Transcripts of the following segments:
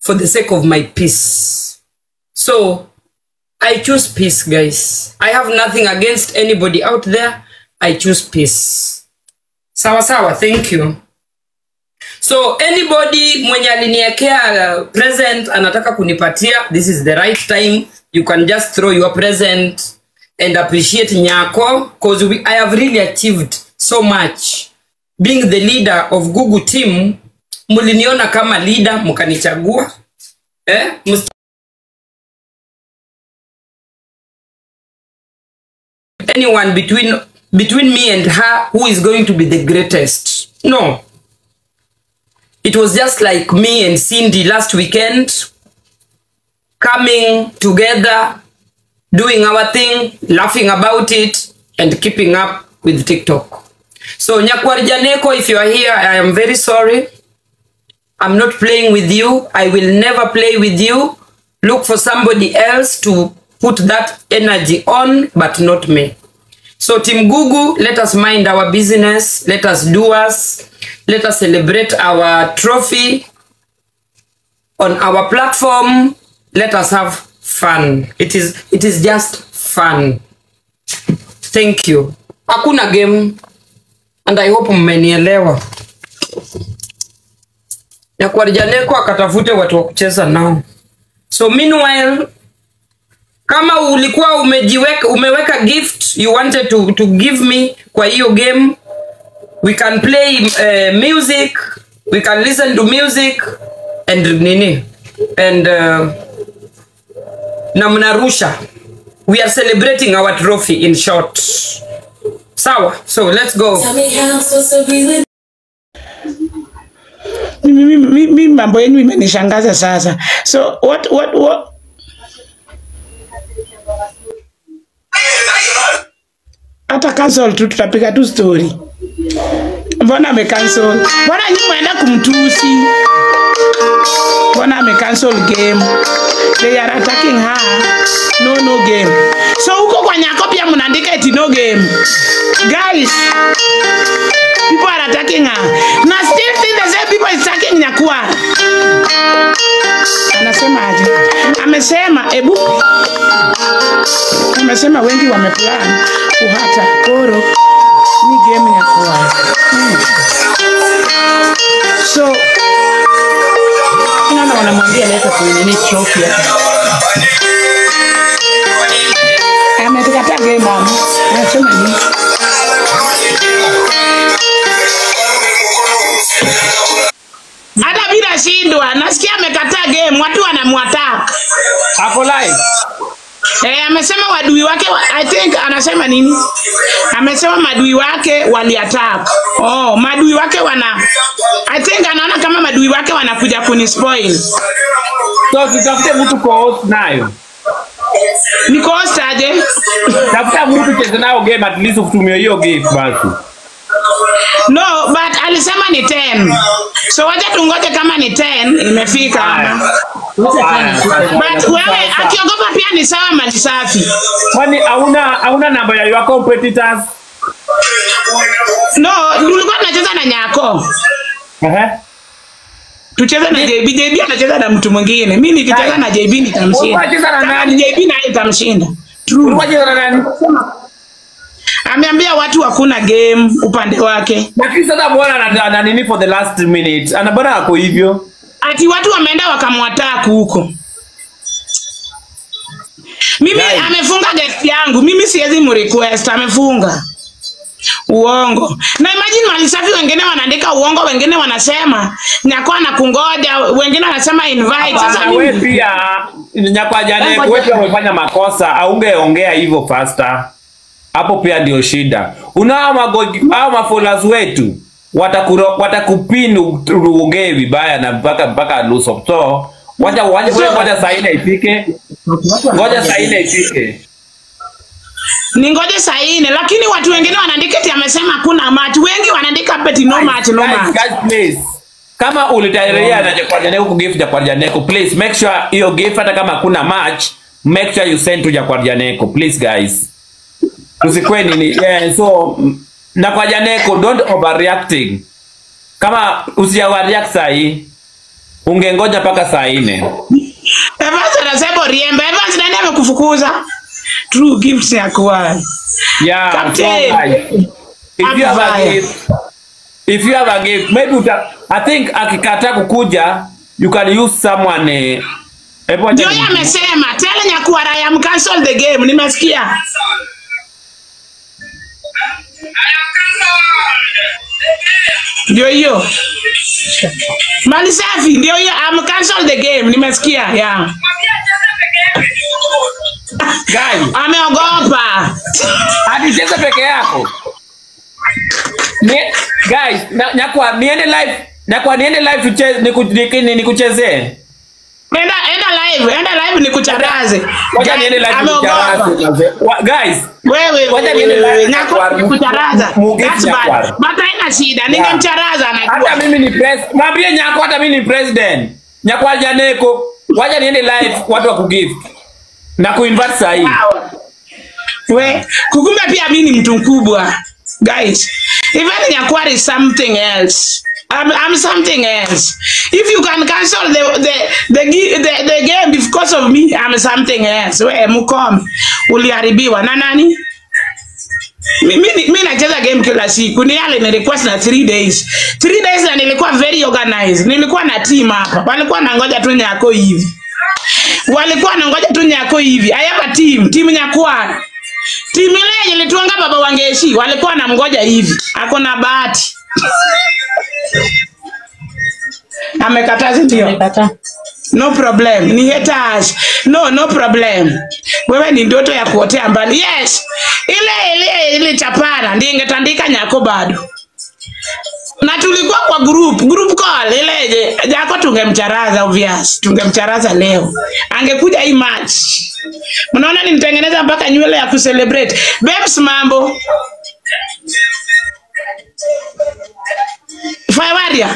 for the sake of my peace. So I choose peace, guys. I have nothing against anybody out there. I choose peace. Sawa sawa, thank you. So anybody mwenye aliniekea uh, present anataka kunipatia, this is the right time. You can just throw your present and appreciate Nyako because we, I have really achieved so much. Being the leader of Google team, muliniona kama leader mkanichagua. Eh? Must anyone between between me and her who is going to be the greatest. No. It was just like me and Cindy last weekend coming together, doing our thing, laughing about it, and keeping up with TikTok. So Nyakwarjaneko, if you are here, I am very sorry. I'm not playing with you. I will never play with you. Look for somebody else to put that energy on, but not me. So Team Gugu, let us mind our business. Let us do us. Let us celebrate our trophy on our platform. Let us have fun. It is it is just fun. Thank you. Hakuna game and I hope mmenielewa. Nyakwarjaneko akatafute watu wa kucheza nao. So meanwhile kama ulikuwa umejiweka umeweka gift you wanted to, to give me kwa hiyo game we can play uh, music we can listen to music and nini and uh, na mnarusha we are celebrating our trophy in short sawa so let's go Tell me how I'm supposed to be with mimi mimi- mimi mambo yenu imenishangaza sasa so what what what hata cancel tu tutapiga tu story mbona amecancel mbona nyi mwenda kumtusi mbona amecancel game they are attacking her no no game so huko kwa nyako pia mnaandika eti no game guys people are attacking her na still think the same people is attacking nyakua anasema aje amesema ebu amesema wengi wameplan kuhata koro ni game nyakua hmm. so nana wanamwambia leta kuinini trophy hapa amekataa game mama anasema nini hata bila shindwa nasikia amekataa game watu wanamwatak Ako live. Eh, amesema wadui wake wa, I think anasema nini? Amesema madui wake waliattack. Oh, madui wake wana I think anaona kama madui wake wanakuja kunispoil. So tutafute mtu co-host nayo. Niko host aje? Tafuta mtu cheze nayo game at least utumie hiyo gift basi. No, but alisema ni 10. So wacha tungoje kama ni 10 imefika ama. But wewe akiogopa pia ni sawa mali safi. Kwani hauna hauna namba ya your competitors? No, tulikuwa tunacheza na Nyako. Ehe. tucheze na JB. JB anacheza na mtu mwingine, mi nikicheza na JB nitamshinda. Unacheza na Kama nani? ni JB naye nitamshinda. Ulikuwa cheza na nani? Ameambia watu hakuna game upande wake, Lakini sasa bwana ana ana nini for the last minute? Ana bwana ako hivyo. ati watu wameenda wakamwataku huko. Mimi Guys. amefunga guest yangu, mimi siwezi mrequest, amefunga uongo. Na imagine mali safi, wengine wanaandika uongo, wengine wanasema nyakuwa na kungoja, wengine wanasema invite. Sasa Sasa wewe mimi pia nyakwa jana wewe pia umefanya makosa, aungeongea hivyo faster. Hapo pia ndio shida. Unao magogi hao mafollowers wetu watakuro watakupin uongee vibaya na mpaka mpaka luso. So wacha wacha wewe ngoja saa nne ifike. Ngoja saa nne ifike. ningoje saa nne, lakini watu wengine wanaandika eti amesema hakuna match. Wengi wanaandika hapa eti no match, no Guys, match. guys, please. Kama ulitayaria na Jakwarjaneko ku gift Jakwarjaneko, please make sure hiyo gift hata kama kuna match, make sure you send to Jakwarjaneko, please guys. Tusikwe nini? Yeah, so mm, na kwa Janeko don't overreacting. Kama usijareact sahi. ungengoja mpaka saa nne Evans anasema Oriembe. Evans nani amekufukuza? True gifts ya kwa. yeah, so Captain. guys, if you have a Amvaya. gift if you have a gift maybe uta, i think akikataa kukuja you can use someone eh, hebu acha Ndio yeye ni- amesema tell Nyakwara I am cancel the game. Nimesikia. Ndio hiyo. Mali safi ndio hiyo I'm cancel the game. Nimesikia. Yeah. guys Ameogopa. hadi cheza peke yako ni, guys na, nyakwa niende live nyakwa niende live tucheze niku- niki- nikuchezee Enda enda live, enda live nikucharaze. Wacha niende live Ameogopa. nikucharaze. Wa- guys Wewe Wacha niende live wewe Nyakwara. nyako kucharaza. Mu- mu- That's Nyakwara. bad. But haina shida. Ningemcharaza hata anajua. mimi ni pres mwambie nyako hata mimi ni president nyakwa janeko wacha niende live watu wa kugift na kuinvite saa hii We, kukumbe pia mimi ni mtu mkubwa. Guys, even Nyakwara is something else. I'm, I'm something else. If you can cancel the the the, gi- the, the game because of me, I'm something else. We mukome. Uliharibiwa na nani? Mi- mi mi nacheza game kila siku ni yale ni request na 3 days 3 days na nilikuwa very organized nilikuwa na team hapa walikuwa nangoja tu nyako hivi walikuwa nangoja tu nyako hivi I have a team team nyakwara timu ile yenye ilituanga baba wangeshi walikuwa namngoja hivi ako na bahati amekataa si ndio Nimekataa. no problem ni haters no no problem wewe ni ndoto ya kuotea mbali yes ile ile ile chapana ndiye ingetandika nyako bado na tulikuwa kwa group group call ile je jako tungemcharaza obvious tungemcharaza leo angekuja hii match mnaona nilitengeneza mpaka nywele ya kucelebrate babes mambo Faiwaria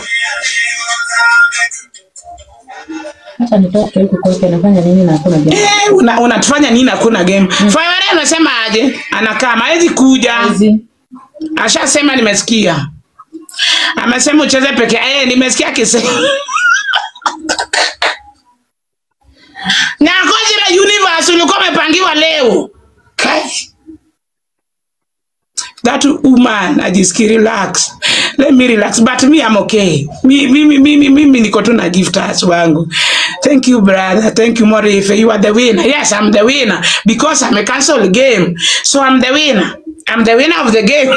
Hata nitoke huku kwake nafanya nini na hakuna jambo. Eh, una- unatufanya nini hakuna game mm. Faiwaria anasema aje anakaa hawezi kuja Hizi. ashasema nimesikia amesema ucheze peke eh, nimesikia akisema Nyakojira universe ulikuwa umepangiwa leo Kai. that woman ajiski relax let me relax but me I'm okay mi- mimi mimi mimi niko tu na gifters wangu thank you brother thank you Morife you are the winner yes I'm the winner because I'm a cancel game so I'm the winner I'm the winner of the game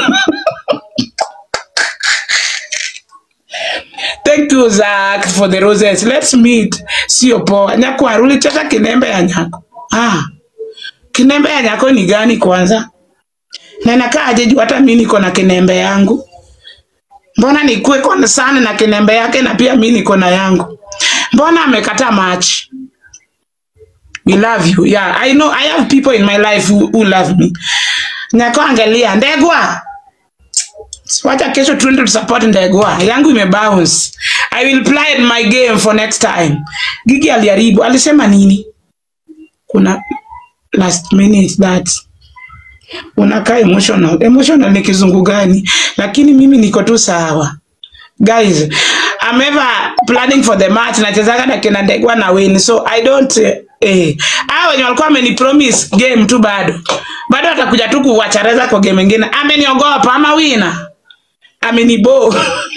Thank you Zach for the roses. Let's meet. Sio poa. Nyakwaru ulicheza kinembe ya nyako. Ah. Kinembe ya nyako ni gani kwanza? Na inakaa aje juu hata mimi niko na kinembe yangu. Mbona nikuwe kwa sana na kinembe yake na pia mimi niko na yangu. Mbona amekataa match? We love you. Yeah, I know I have people in my life who, who love me. Nyako angalia ndegwa. Wacha kesho tuende tusupport Ndegwa. Yangu imebounce. I will play my game for next time. Gigi aliharibu. Alisema nini? Kuna last minute that unakaa emotional. Emotional ni kizungu gani? Lakini mimi niko tu sawa. Guys, I'm ever planning for the match nachezaga na kina Ndegwa na win. So I don't eh, eh. Hao wenye walikuwa wamenipromise game tu bado. Bado watakuja tu kuwachareza kwa game nyingine. Ameniogopa ama wina amenibo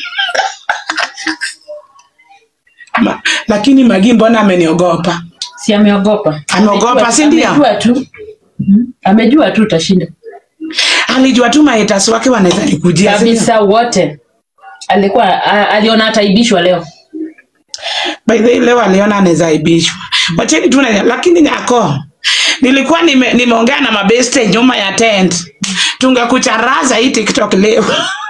Ma, lakini Magi mbona ameniogopa? Si ameogopa. Ameogopa, Amejua- si ndio? Amejua tu. Mhm. Amejua tu utashinda. Alijua tu mahaters wake wanaweza nikujia. si ndio? Kabisa wote. Alikuwa a- aliona ataibishwa leo. By the way, leo aliona anaweza aibishwa. Wacheni tu na lakini nyako. Nilikuwa nime, nimeongea na mabeste nyuma ya tent. Tungekucharaza hii TikTok leo.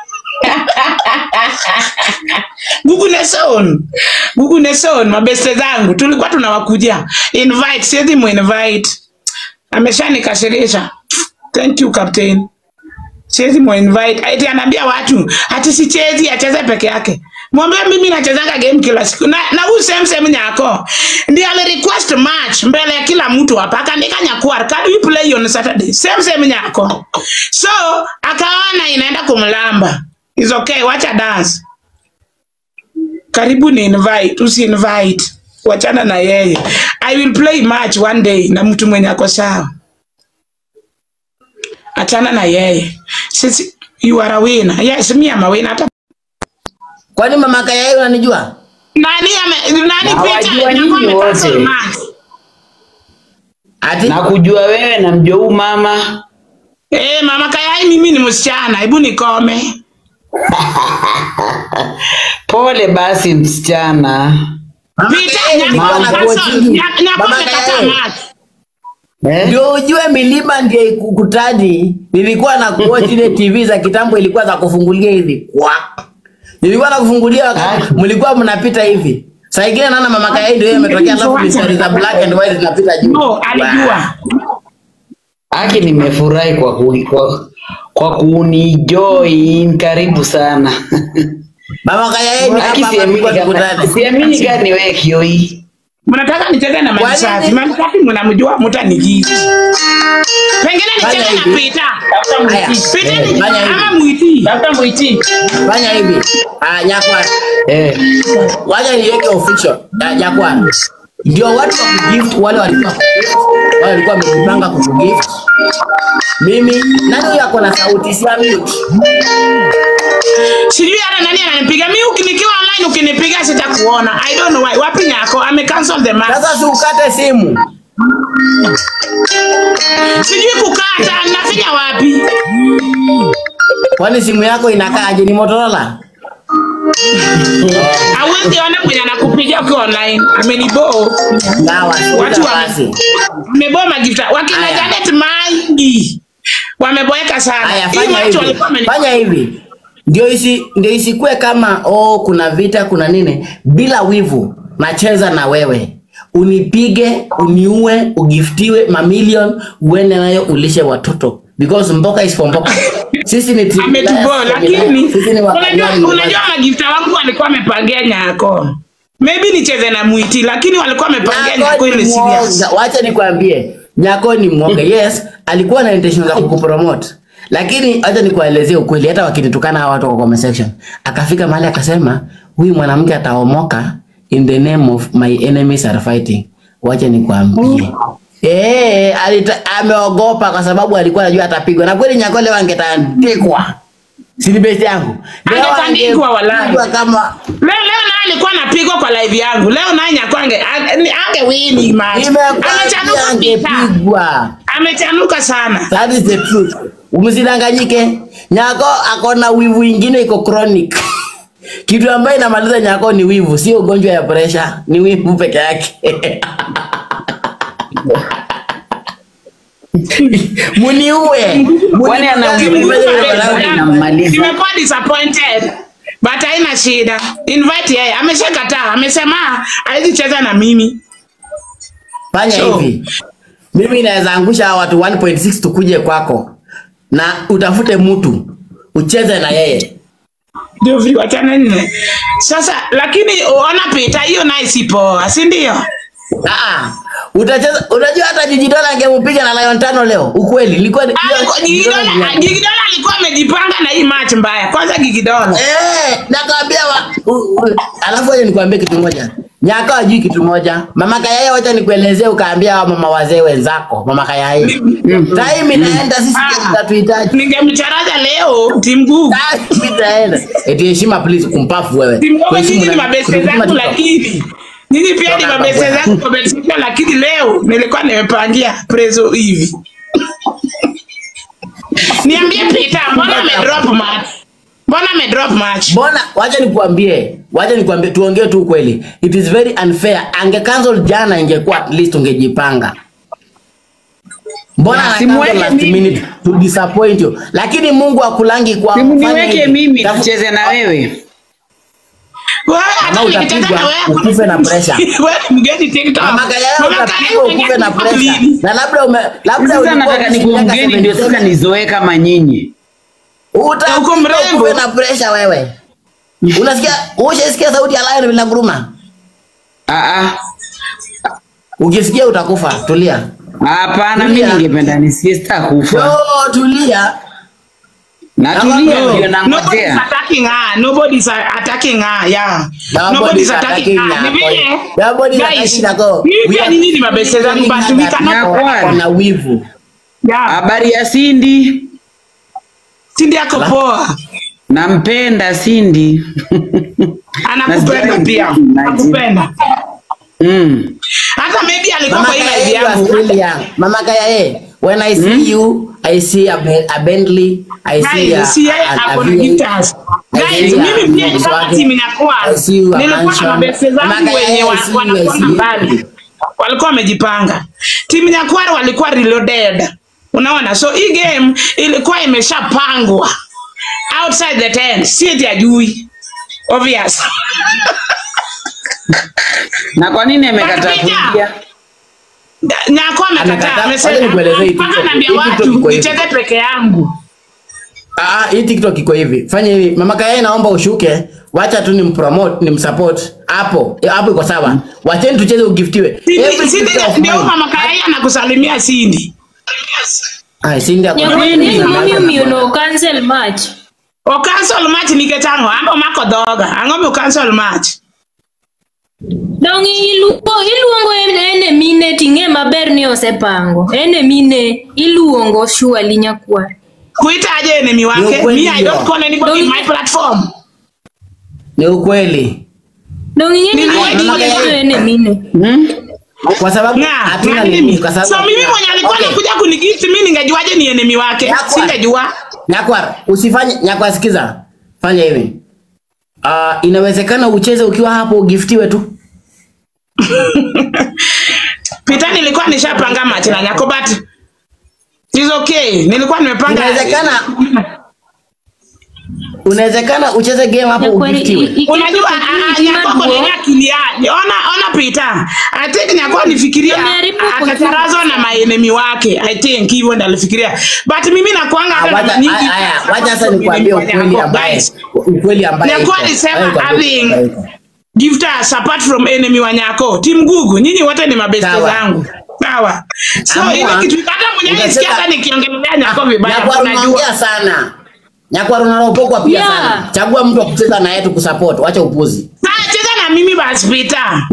Google Neson. Google Neson, mabeste zangu tulikuwa tunawakujia. Invite, siwezi muinvite. Ameshanikasirisha. Thank you captain. Siwezi muinvite. Ati anaambia watu ati sichezi acheze peke yake. Mwambie mimi nachezanga game kila siku. Na na huyu same same nyako. Ndiye ali request match mbele ya kila mtu hapa. Akaandika nyakuar, can we play on Saturday? Same same nyako. So, akaona inaenda kumlamba. It's okay, wacha dance. karibu ni invite usi invite wachana na yeye i will play match one day na mtu mwenye ako sawa achana na yeye sisi you are a winner yes me am a winner hata Kwani mama Kayai unanijua? nani ame nani Hawajua Peter nyinyi anakuwa wote. amecancel match Ati na kujua wewe na mjua huu mama eh mama kayai mimi ni msichana hebu nikome pole basi msichana Mama Peter Kayai nilikuwa nyakuwa na amecancel coaching. Nya- nyakuwa Mama amekataa Kayai. match eh? ndio ujue milima ndio ikukutani. Nilikuwa na kuwatch ile TV za kitambo, ilikuwa za kufungulia hivi kwa nilikuwa na kufungulia wakati mlikuwa mnapita hivi. Saa ingine naona mama Kayai ndio yeye ametokea, alafu mistari za black and white zinapita juu. no alijua Aki, nimefurahi kwa, ku, kwa, kwa kunijoin. Karibu sana. Mama Kayai ni Aki, hapa hapa siamini tulikuwa kama tukutane. siamini kama ni wewe Kioi. mnataka nicheze na Kwa Malisafi. nini? Malisafi mnamjua, mtanijibu. Pengine Fanya nicheze na hivi. Peter. Haya. Peter ni Fanya hivi. ama Mwiti. Fanya hivi. Ah, nyakwa. Eh. Wacha niweke official. Ya, nyakwa. Ndio watu wa kugift wale walikuwa kugift, wale walikuwa wamejipanga kugift. Mimi nani huyo ako na sauti si mute. Sijui hata nani ananipiga. Mimi ukinikiwa online ukinipiga sitakuona. I don't know why. Wapi nyako? Ame cancel the match. Sasa si ukate simu. Sijui kukata, nafinya wapi? Kwani simu yako inakaaje? Ni Motorola? Hawezi ona mwenye anakupigia ukiwa online. Amenibo. Dawa. Watu Watu wa- basi. Ameboa magifta. Wakina Aya. Janet Mangi. Wameboeka sana. Haya, Hii fanya watu hivi. walikuwa wameni- Fanya hivi. Ndio isi ndio isikue kama oh kuna vita kuna nini bila wivu. Nacheza na wewe. Unipige, uniue, ugiftiwe mamilion, uende nayo ulishe watoto. Because mboka is for mboka. Sisi ni team ametuboa players, lakini sisi ni unajua wakanyari unajua magifta wangu walikuwa wamepangia nyako maybe nicheze na mwiti lakini walikuwa wamepangia nyako Nyako ile ni serious mwoga. Wacha nikwambie, Nyako ni mwoga. Yes, alikuwa na intention za kukupromote. Lakini acha nikuelezee ukweli, hata wakinitukana hawa watu kwa comment section, akafika mahali akasema huyu mwanamke ataomoka in the name of my enemies are fighting. Wacha nikwambie. Eh, alita, ameogopa kwa sababu alikuwa anajua atapigwa. Na kweli Nyako leo angetandikwa. Si ni best yangu. Leo Angetandikwa walai. angepigwa kama leo leo naye alikuwa anapigwa kwa live yangu leo naye nyako ange ange, ange wini match imekwambia amechanuka pita angepigwa. amechanuka sana That is the truth. Umsidanganyike. Nyako akona wivu ingine iko chronic. Kitu ambayo inamaliza Nyako ni wivu, sio ugonjwa ya pressure, ni wivu peke yake. Muniue. Kwani ana Muniue. wivu Muniue. inammaliza. nimekuwa disappointed but haina shida invite yeye ameshakataa amesema hawezi cheza na mimi Fanya So- hivi. Mimi naweza angusha hawa watu 1.6 tukuje kwako na utafute mtu ucheze na yeye. ndio vile wachana nne sasa lakini ona pita hiyo naye si poa si ndio Ah, utacheza unajua hata Jiji Dola angempiga na Lion tano leo. Ukweli ilikuwa ni- Alikuwa- Jiji Dola Gigidola ni- Gigidola alikuwa amejipanga na hii match mbaya kwanza Gigidola Eh, nakwambia wa, u, u, alafu wacha nikwambie kitu moja. Nyaka hajui kitu moja. Mama Kayai wacha nikuelezee ukaambia wa mama wazee wenzako, mama Kayai. Time inaenda sisi Ah. tutatuhitaji. ningemcharaza leo timgugu Time itaenda. Eti heshima please kumpafu wewe. timgugu Kuheshimu nyinyi ni na- mabeste kutuma zangu TikTok. lakini nyinyi pia ni Toka mabeste hapa zangu kwa betisha lakini leo nilikuwa nimepangia prezo hivi niambie Peter mbona amedrop match mbona amedrop match Mbona wacha nikuambie, wacha nikuambie tuongee tu ukweli. It is very unfair. Ange cancel jana ingekuwa at least ungejipanga. Mbona ana Simuweke cancel last mimi. minute to disappoint you. Lakini Mungu akulangi kwa Simu fanya niweke hivi. mimi Tafu- tucheze na wewe. wewe hata Kama nikicheza utapigwa, na wewe ukufe na pressure. wewe ni mgeni TikTok Mama Kayai Mama utapigwa Kayai ukufe na unajua pressure. lini? Na labda ume labda Sasa ulikuwa nataka umeishi nikuwe miaka mgeni ndio sasa 77. nizoee kama nyinyi. Utapigwa Uko mrembo. ukufe na pressure wewe. Unasikia? Ushasikia sauti ya lion bila nguruma? Ah ah. Ukisikia utakufa. Tulia. Hapana, mimi Tulia. ningependa nisikie sitakufa. Yo, tulia. Natulia No. ndio Nobody's nangojea. attacking her. Nobody's attacking her. Yeah. Nobody's Nobody's attacking attacking her. Ni Nyako. vile, Nobody's guys, attacking Nyako. mimi We pia are- nyinyi ni mabeste zangu but we cannot Nyako. Wana wivu. Yeah. Habari ya Cindy? Cindy ako poa. Nampenda Cindy. Anakupenda Nasikia pia. imagine. Anakupenda. Mm. Hata maybe alikuwa Mama kwa ile Kaya, live you are yangu. still young. Mama Kaya, eh, when I see you, I see a, Ben- a Bentley, I see a, Guys, si yeye a, a, ako na V8. guitars. Guys, see a mimi pia Volkswagen. kama timu inakuwa I see you a nilikuwa na mansion. mabeste zangu Mama Kaya, wenye wa- I see you, I wanakuwa see na you. mbali. Walikuwa wamejipanga. Timu Nyakwara walikuwa reloaded. Unaona? So hii game ilikuwa imeshapangwa. Outside the tent, si eti ajui. Obvious. Na kwa nini amekataa But kuingia? Nyako amekataa, Amekataa. Wacha nikuelezee hii amesema mpaka TikTok. naambia Hii TikTok watu iko hivi. nicheze peke yangu. Ah, hii TikTok iko hivi. Fanya hivi. Mama Kaya naomba ushuke. Wacha tu nimpromote, nimsupport. Hapo. Eh, Hapo iko sawa. Wacheni tucheze ugiftiwe. Every Sindi gift of ndio mine. mama Kaya anakusalimia Sindi. Ah, Cindy ako- Nyakwani mami omiyono cancel match. O cancel match nikech ang'o? An omako dhoga. Ang'o mi o cancel match? Dong iluongo iluongo en en e mine ting'e maber ni osepango. En e mine iluongo surely nyakwar. Kuita aje enemy Ni wake? ukweli Me, I hiyo. don't call anybody in my platform. Ni ukweli. Dong ing'e ni Niliwahi ni kuona- en e mine. Kwa sababu Nga, hatuna na nini mimi. kwa sababu So mimi mwenye alikuwa Okay. anakuja kunigift mimi ningejuaje ni enemy wake? Yakwa. Singejua. Nyakwar, usifanye Nyakwar, sikiza. Fanya hivi. Ah, inawezekana ucheze ukiwa hapo ugiftiwe tu. Peter nilikuwa nishapanga match na Nyako but it's okay. Nilikuwa nimepanga. Inawezekana Unawezekana ucheze game hapo Nyakwar ugiftiwe. Unajua ah, ah, Nyako kwa nini akili yake? Ona ona Peter. I think Nyako alifikiria Ameharibu akacharazwa na maenemy wake. I think hivyo ndo alifikiria. But mimi nakuanga hata na Wacha nyingi. haya, wacha sasa nikwambie ukweli ambaye Guys, ukweli ambaye. Nyako iko. alisema Wacha nikwambie having- ukweli iko. gifters apart from enemy wa Nyako. Team Gugu, nyinyi wote ni mabeste Sawa. zangu. Sawa. So Amua. ile kitu hata mwenyewe Utasema- nisikia hata nikiongelea Nyako vibaya Nyakwar unajua. unaongea sana. Nyakwar unaropokwa pia Yeah. sana. Chagua mtu wa kucheza naye tu kusupport. Wacha upuzi. Sasa cheza na mimi basi Peter.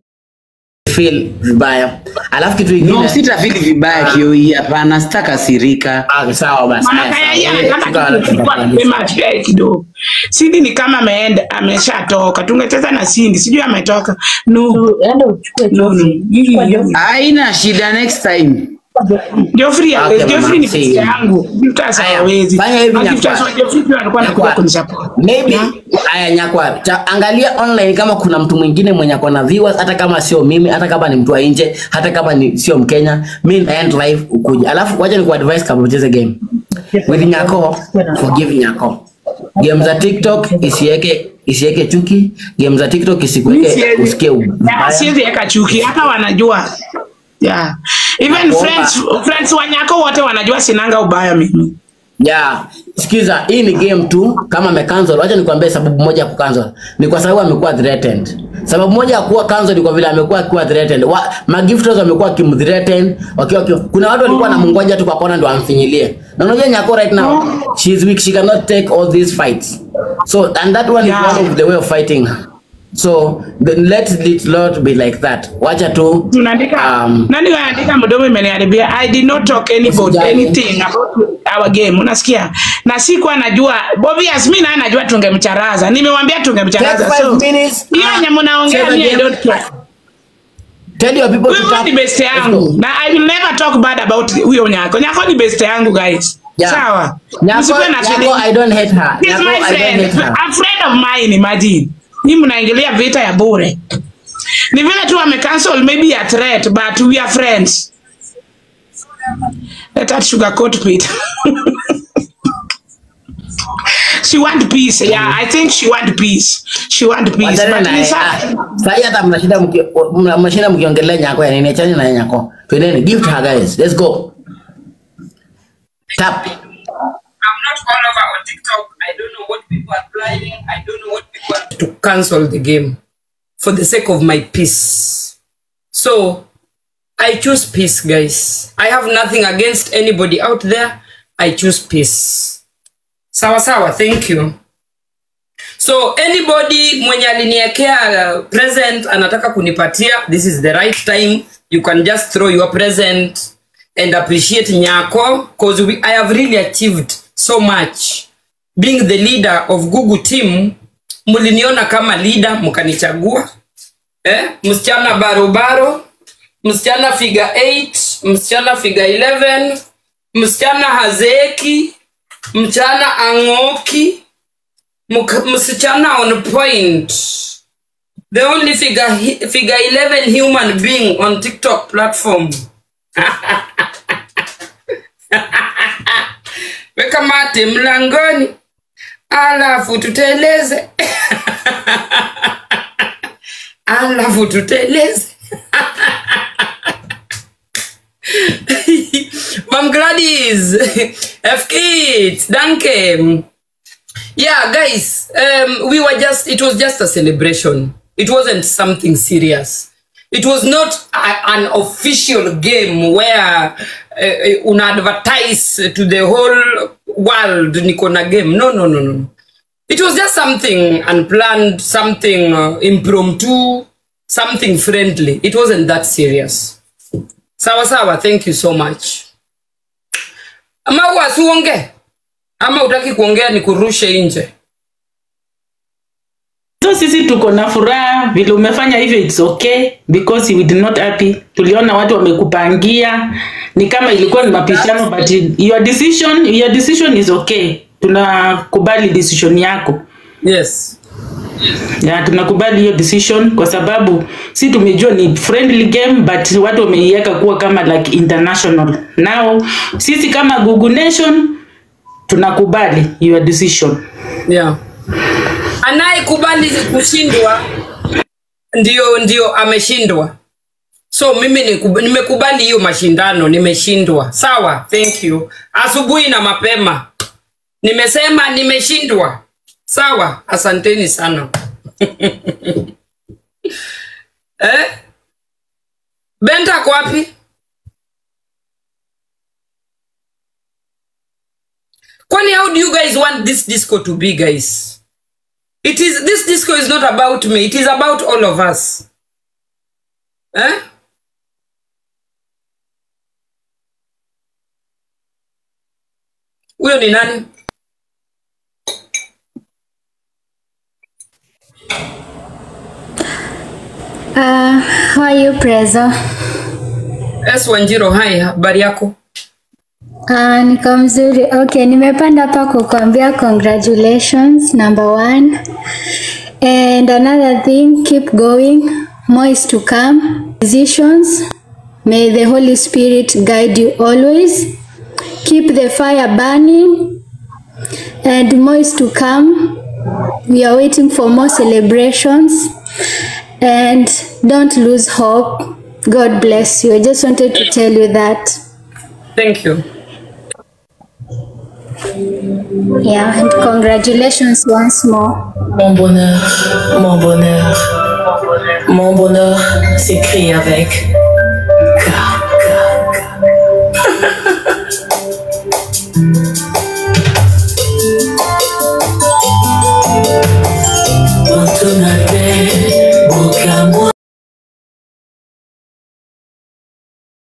Feel vibaya. Alafu kitu kingine. No, sitafili vibaya kioi, hapana, sitakasirika. Ah, sawa basi. Mama Haya, kaya sawa. yeye Wewe, anataka tuka- kuchukua tuka- mapema asiae kidogo. Sindi ni kama ameenda ameshatoka. Tungecheza na Sindi. Sijui ametoka. No. Enda uchukue No, no. Hii- Haina shida, next time. Geoffrey Okay, hawezi. Geoffrey mama, ni see. pesa yangu. Gifters Haya, hawezi. fanya hivi, Na Gifters Nyakwa. wa Geoffrey pia walikuwa wanakuja Nyakwa. kunisupport. maybe Yeah. haya nyakwa cha, angalia online kama kuna mtu mwingine mwenye ako na viewers hata kama sio mimi hata kama ni mtu wa nje hata kama ni sio mkenya mi naend live ukuja alafu wacha ni kuadvise kama ucheze game with nyako forgive nyako game za tiktok isiweke isiweke chuki game za tiktok isikuweke Siwezi. usikie Yeah, vibaya siwezi weka chuki hata wanajua yeah. even Nakuomba. friends, friends wanyako wote wanajua sinanga ubaya mimi Yeah. Sikiza, hii ni game tu kama amecancel. Wacha nikwambie sababu moja ya kucancel. Ni kwa sababu amekuwa threatened. Sababu moja ya kuwa cancel ni kwa vile amekuwa akiwa threatened. Wa, magifters wamekuwa kimthreaten wakiwa wakiwa. Kuna watu walikuwa wanamngoja tu kwa kona ndo amfinyilie. Na unajua Nyako right now, she is weak, she cannot take all these fights. So and that one Yeah. is one of the way of fighting her. So the, let it not be like that. Wacha tu tunaandika Um, nani anaandika mdomo imeniharibia i did not talk anybody Usijali. anything about our game unasikia na sikuwa najua obvious mimi naye najua tungemcharaza nimewambia take tungemcharaza five so minutes. hiyo Ah, yenye mnaongea cheza mimi i game. don't care Tell your people to huyo tap. ni best Let's yangu go. na i will never talk bad about huyo nyako nyako ni best yangu guys Yeah. sawa Nyako, Msikuwe na Nyako, feeling. I don't hate her. He's Nyako, my I don't friend. hate her. A friend of mine, imagine. Ni mnaingilia vita ya bure. Ni vile tu ame cancel maybe a threat but we are friends. Let that sugarcoat Pete. she want peace. Yeah, I think she want peace. She want peace. Wachana But na yeye. Lisa, Ah, Sahi hata mnashinda mki- mna- mnashinda mkiongelea nyako ya nini? Achana na yeye nyako. Twendeni, give to her guys. Let's go. Tap. I'm not all over on TikTok. I don't know what people are planning. I don't know what people are to cancel the game for the sake of my peace. So I choose peace, guys. I have nothing against anybody out there. I choose peace. sawa sawa thank you so anybody mwenye aliniekea uh, present anataka kunipatia this is the right time you can just throw your present and appreciate nyako because we, i have really achieved so much being the leader of google team mliniona kama leader mkanichagua eh? msichana barobaro msichana figure 8 msichana figure 11 msichana hazeeki mchana ang'oki Mk- msichana on point the only figure, hi- figure 11 human being on tiktok platform weka mate mlangoni alafu tuteleze alafu tuteleze Mam Gladys, F Kids, danke. Yeah, guys, um, we were just, it was just a celebration. It wasn't something serious. It was not a, an official game where uh, una advertise to the whole world niko na game. No, no, no, no. It was just something unplanned, something uh, impromptu, something friendly. It wasn't that serious. Sawa sawa, thank you so much. Ama wasuonge ama utaki kuongea ni kurushe nje. so sisi tuko na furaha vile umefanya hivyo it's okay because we did not happy tuliona watu wamekupangia ni kama ilikuwa ni mapishano but your decision your decision is okay tunakubali decision yako Yes. ya tunakubali hiyo decision kwa sababu si tumejua ni friendly game but watu wameiweka kuwa kama like international now sisi kama Google Nation tunakubali your decision Yeah. Anayekubali kushindwa ndio ndio ameshindwa. So mimi nikub- nimekubali hiyo mashindano, nimeshindwa. Sawa, thank you. Asubuhi na mapema nimesema nimeshindwa. Sawa, asanteni sana. eh? Benta ako wapi? Kwani how do you guys want this disco to be, guys? It is this disco is not about me, it is about all of us. Eh? Huyo ni nani? Uh, how are you, Prezo? S Wanjiro, hai, habari yako? Uh, niko mzuri. Okay, nimepanda hapa kukuambia congratulations number one. And another thing, keep going. More is to come. Decisions. May the Holy Spirit guide you always. Keep the fire burning. And more is to come. We are waiting for more celebrations. And don't lose hope. God bless you. I just wanted to tell you that. Thank you. Yeah, and congratulations once more. Mon bonheur, mon bonheur, mon bonheur s'écrit avec K, K, K.